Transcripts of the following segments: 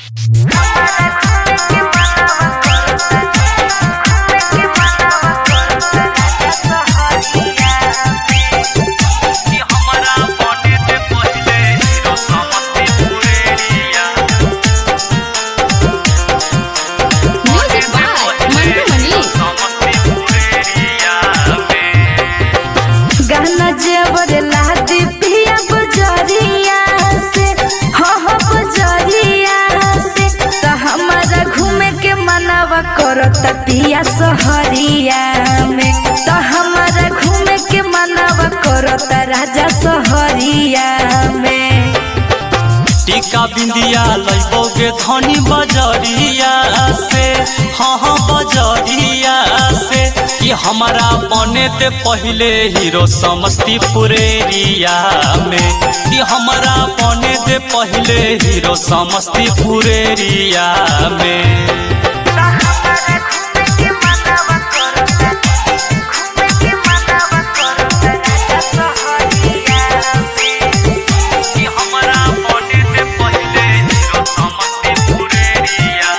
Music by Mantu Mani. गहना जेवर लादी पिया बजरिया से हो हो बजरिया से त हमारा घूमे के मनवा करत पिया सहरिया में त हमारा घूमे के मनवा करत राजा सहरिया में टीका बिंदिया लैबोगे धनी बजरिया से हाँ हाँ बजरिया से कि हमारा बने ते पहले हीरो समस्तीपुर एरिया में कि हमारा बने ते पहले हीरो समस्तीपुर एरिया में कि हमारा बने ते पहले हीरो समस्तीपुर एरिया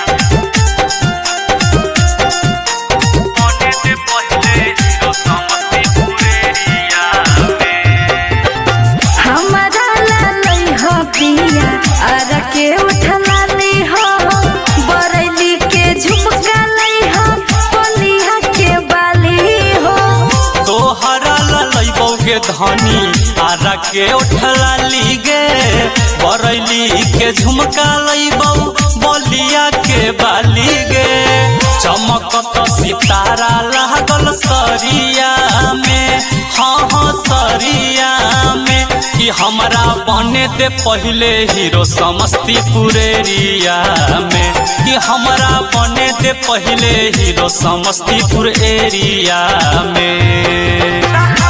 बने ते पहले हीरो समस्तीपुर एरिया में हमारा लालई हो पिया आरा के उठला ली हो बरैली के झुमका लई हो बलिया के बाली हो तोहरा ललैबोगे धनी आरा के उठला लीगे बरैली के झुमका लैबौ बलिया के बाली गे चमकत सितारा लागल सरिया में हाँ हाँ सरिया में कि हमरा बने दे पहले हीरो समस्तीपुर एरिया में कि हमरा बने दे पहले हीरो समस्तीपुर एरिया में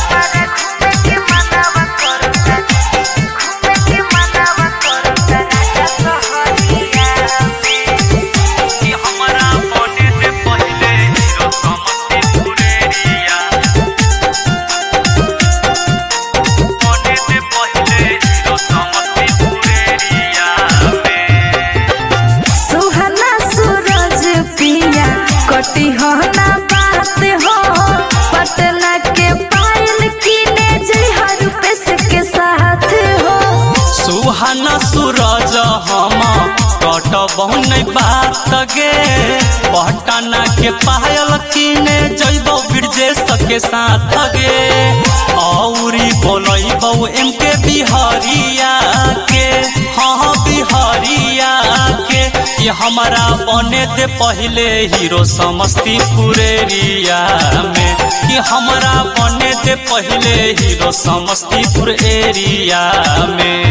कि हमरा बने दे पहले हीरो समस्तीपुर एरिया बने दे पहले हीरो समस्तीपुर एरिया में सुहना सूरज पिया कटी हो ना बात हो पटना के पायल कीने जई रुपेश के साथ हो सुहाना सूरज हम कटबहु नहीं बात गे पटना के पायल किने जैबौ ब्रजेश के साथ गे औरी बोलैबौ एम के बिहारिया के हाँ बिहारिया के कि हमारा बने दे पहले हीरो समस्तीपुर एरिया में कि हमारा बने दे पहले हीरो समस्तीपुर एरिया में